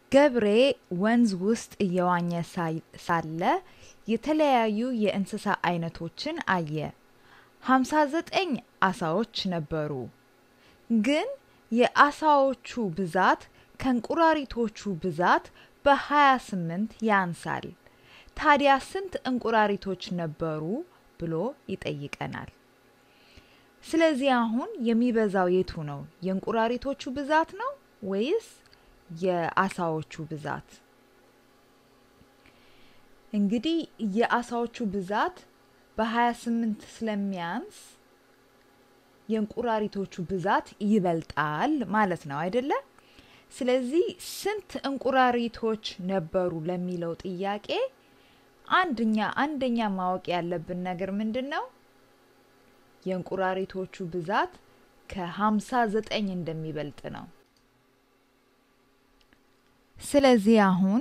ገብሬ ወንዝ ውስጥ እየዋኘ ሳለ የተለያዩ የእንስሳ አይነቶችን አየ። ሀምሳ ዘጠኝ አሳዎች ነበሩ። ግን የአሳዎቹ ብዛት ከእንቁራሪቶቹ ብዛት በሀያ ስምንት ያንሳል። ታዲያ ስንት እንቁራሪቶች ነበሩ ብሎ ይጠይቀናል። ስለዚህ አሁን የሚበዛው የቱ ነው? የእንቁራሪቶቹ ብዛት ነው ወይስ የአሳዎቹ ብዛት? እንግዲህ የአሳዎቹ ብዛት በ28 ስለሚያንስ የእንቁራሪቶቹ ብዛት ይበልጣል ማለት ነው አይደለ? ስለዚህ ስንት እንቁራሪቶች ነበሩ ለሚለው ጥያቄ አንደኛ አንደኛ ማወቅ ያለብን ነገር ምንድን ነው? የእንቁራሪቶቹ ብዛት ከ59 እንደሚበልጥ ነው። ስለዚህ አሁን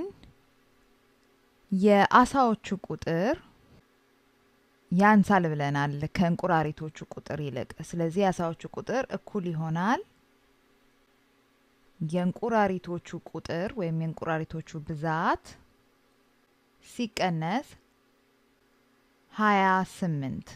የአሳዎቹ ቁጥር ያንሳል ብለናል ከእንቁራሪቶቹ ቁጥር ይልቅ። ስለዚህ የአሳዎቹ ቁጥር እኩል ይሆናል የእንቁራሪቶቹ ቁጥር ወይም የእንቁራሪቶቹ ብዛት ሲቀነስ ሀያ ስምንት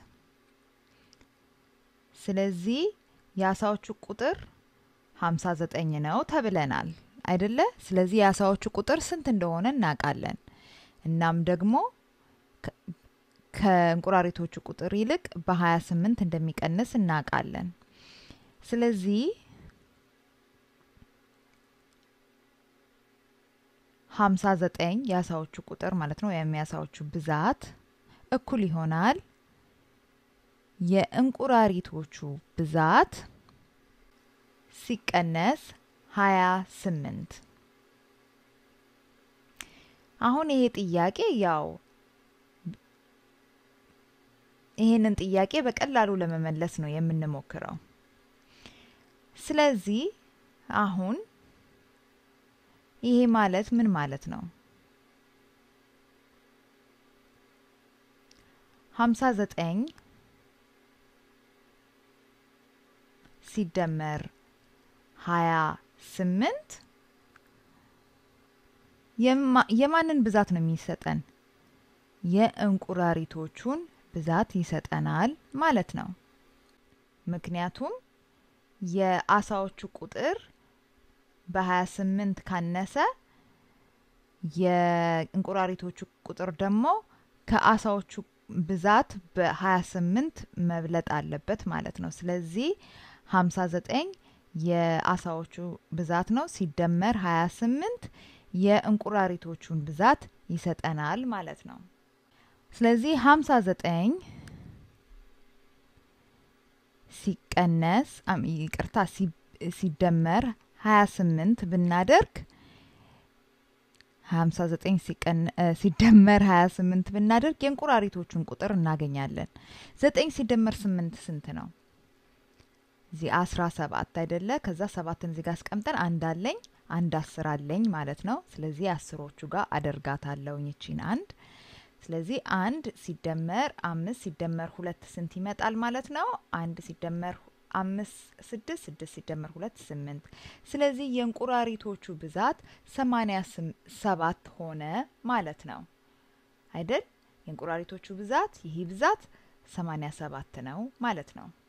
ስለዚህ የአሳዎቹ ቁጥር ሀምሳ ዘጠኝ ነው ተብለናል አይደለ? ስለዚህ የአሳዎቹ ቁጥር ስንት እንደሆነ እናውቃለን። እናም ደግሞ ከእንቁራሪቶቹ ቁጥር ይልቅ በ28 እንደሚቀንስ እናውቃለን። ስለዚህ ሀምሳ ዘጠኝ የአሳዎቹ ቁጥር ማለት ነው ወይም የአሳዎቹ ብዛት እኩል ይሆናል የእንቁራሪቶቹ ብዛት ሲቀነስ ሀያ ስምንት አሁን ይሄ ጥያቄ ያው ይሄንን ጥያቄ በቀላሉ ለመመለስ ነው የምንሞክረው። ስለዚህ አሁን ይሄ ማለት ምን ማለት ነው? ሀምሳ ዘጠኝ ሲደመር ሀያ ስምንት የማንን ብዛት ነው የሚሰጠን? የእንቁራሪቶቹን ብዛት ይሰጠናል ማለት ነው። ምክንያቱም የአሳዎቹ ቁጥር በ28 ካነሰ የእንቁራሪቶቹ ቁጥር ደግሞ ከአሳዎቹ ብዛት በ28 መብለጥ አለበት ማለት ነው። ስለዚህ 59 የአሳዎቹ ብዛት ነው ሲደመር 28 የእንቁራሪቶቹን ብዛት ይሰጠናል ማለት ነው። ስለዚህ 59 ሲቀነስ ይቅርታ ሲደመር 28 ብናደርግ 59 ሲደመር 28 ብናደርግ የእንቁራሪቶቹን ቁጥር እናገኛለን። 9 ሲደመር 8 ስንት ነው? እዚህ 17 አይደለ? ከዛ ሰባትን እዚህ ጋር አስቀምጠን አንድ አለኝ አንድ አስር አለኝ ማለት ነው። ስለዚህ አስሮቹ ጋር አደርጋታለሁኝ ይቺን አንድ ስለዚህ አንድ ሲደመር አምስት ሲደመር ሁለት ስንት ይመጣል ማለት ነው? አንድ ሲደመር አምስት ስድስት ስድስት ሲደመር ሁለት ስምንት። ስለዚህ የእንቁራሪቶቹ ብዛት ሰማኒያ ሰባት ሆነ ማለት ነው አይደል? የእንቁራሪቶቹ ብዛት ይህ ብዛት ሰማኒያ ሰባት ነው ማለት ነው።